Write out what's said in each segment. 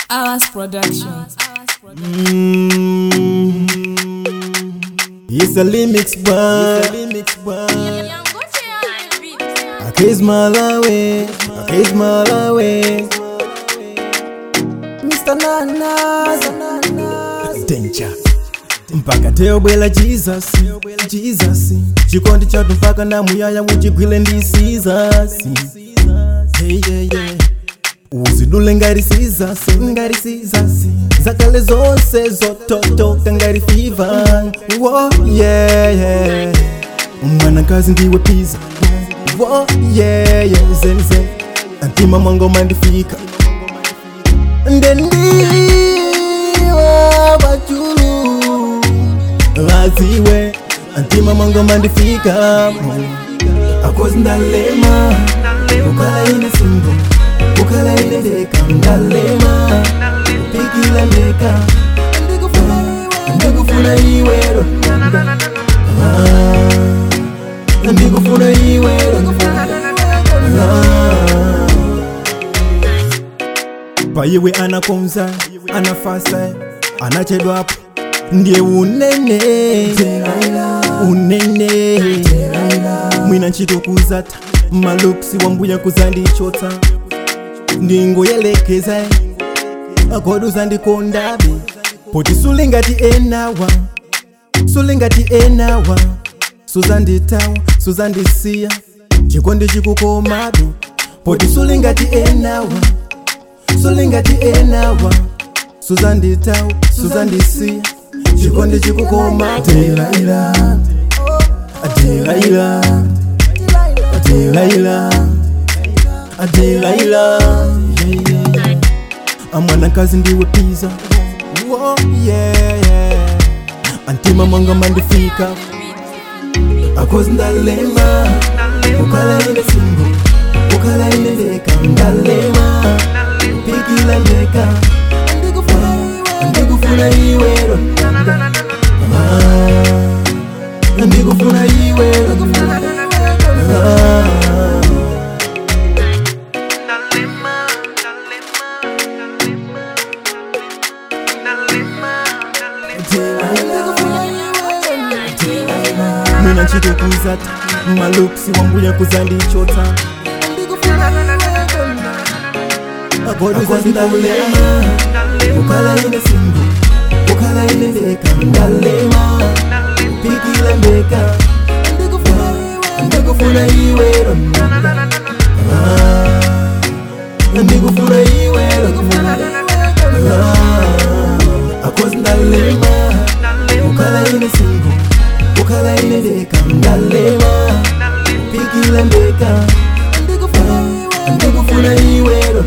Hours Production. Mm. It's a limix bar. I kiss Malawi. I kiss Malawi. Mr. Nanas. Danger. mpaka teobwela jesus jesus chikondi chatu mpaka ndamuyaya uchigwile ndi sizasi hey, yeah, yeah. uzidule ngari sizasi ngari sizasi zakale zonse zototoka ngari fiva wo yeah, yeah. mwanakazi ndiwe piza wo yeah, yeah. zenze antima mwangoma ndifika ndendiwa pachulu vaziwe antima mwangoma ndifika akozi ndalema ukala ine singo ukala ine ndeka ndalema upikila ndeka ndikufuna iwero Ah, ndikufuna iwero Ah. paiwe anakonza anafasa anachedwapo ndiye unene unene mwina ntchito kuzata maluksi wambuya kuzandichotsa ndingoyelekeza akodo uzandikondabe poti sulingati enawa sulingati enawa suzanditawa suzandisiya chikondi chikukomabe poti sulingati enawa sulingati enawa suzanditawa suzandisiya chikondi chikukoma delaila delaila delaila delaila amwanakazi ndiwe piza Wo, yeah, yeah. antima mwanga mandifika akozi ndalema ukala ine singo ukala ine ndeka ndalema pikila ndeka ndikufuna iwero Ah, ndikufuna iwero Ah. mina ntchito kuzata maluksi wambuya kuzandichotsa akoduzandalema ukala ine singo ukala ine ndeka ndalema pikila ndeka ndikufuna iwero Ah, ndikufuna iwero Ah, akozi ndalema ukala ine singo ukala ine ndeka ndalema pikila ndeka ndikufuna iwero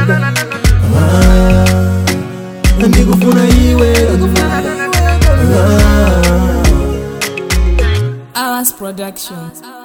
Ah, ndikufuna iwero Ah. Hours Production.